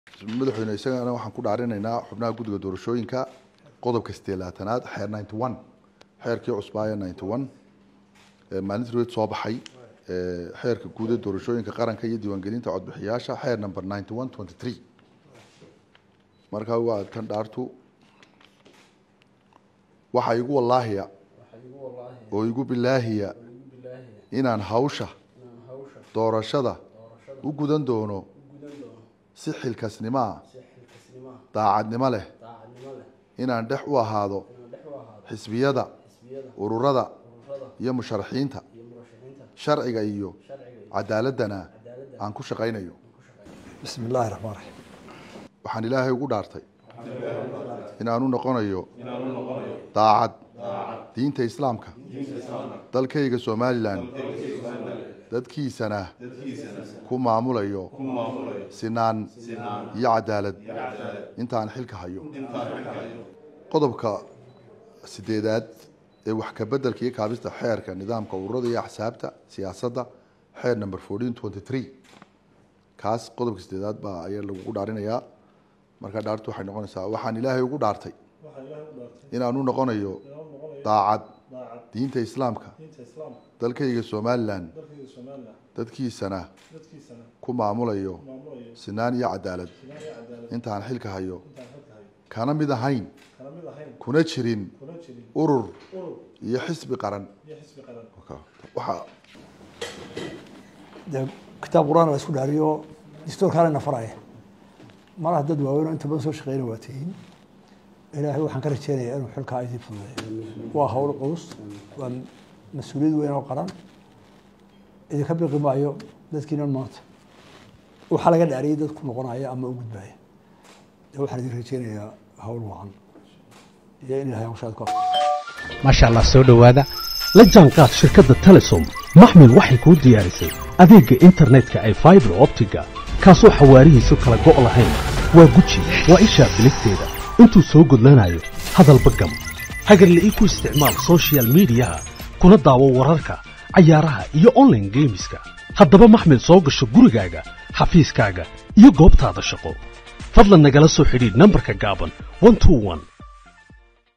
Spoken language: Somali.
madaxweyne isagana waxaan ku dhaarinaynaa xubnaha guddiga doorashooyinka qodobka sideelaatanaad xeer ninety one xeerkii cusbaaya ninety one maalintii roed soo baxay xeerka guud ee doorashooyinka qaranka iyo diiwaangelinta codbixiyaasha xeer number ninety one twenty three markaa waa tan dhaartu waxaa igu wallaahiya oo igu bilaahiya inaan hawsha doorashada u gudan doono si xilkasnimaa daacadnimo leh inaan dhex u ahaado xisbiyada ururada iyo musharaxiinta sharciga iyo cadaaladana aan ku shaqaynayo bismi illaahi raxmaan raxiim waxaan ilaahay ugu dhaartay inaanu noqonayo daacad diinta islaamka dalkayga somalilan dadkiisana ku maamulayo sinaan iyo cadaalad intaan xilka hayo qodobka sideedaad ee wax ka bedelka iyo kaabista xeerka nidaamka ururada iyo axsaabta siyaasadda xeer number fourteen twenty three kaas qodobka sideedaad baa ayaa lagugu dhaarinayaa markaa dhaartu waxay noqonaysaa waxaan ilaahay ugu dhaartay inaanu noqonayo daacad diinta islaamka dalkayga somalilan dadkiisana ku maamulayo sinaan iyo cadaalad intaan xilka hayo kana mid ahayn kuna jirin urur iyo xisbi qaran waxaa dee kitaab qur-aan la isku dhaariyo dastuurkaana na faraya malaha dad waaweyn oo inta badan soo shaqeyna waa tihiin ilaahay waxaan ka rajeynayaa inuu xilkaa idin fududeeyo waa hawl culus waa mas-uuliyad weyn oo qaran idinka biqi maayo dadkiinan maanta waxaa laga dhaariyay dad ku noqonaya ama u gudbaya dee waxaan idin rajeynayaa hawl wacan iyo in ilahay hawshaad ku maasha allah soo dhowaada la jaanqaad shirkadda telesom maxmil waxay kuu diyaarisay adeegga internetka ay faibar optiga kaasoo xawaarihiisu kala go' lahayn waa guji waa ishaa biligteeda intuu soo gudlanayo hadalba gam hagarla ii ku isticmaal sochial midiyaha kuna daawo wararka cayaaraha iyo onlaine geemiska haddaba maxmil soo gasho gurigaaga xafiiskaaga iyo goobtaada shaqo fadlan nagala soo xidhiidh nambarka gaaban one two one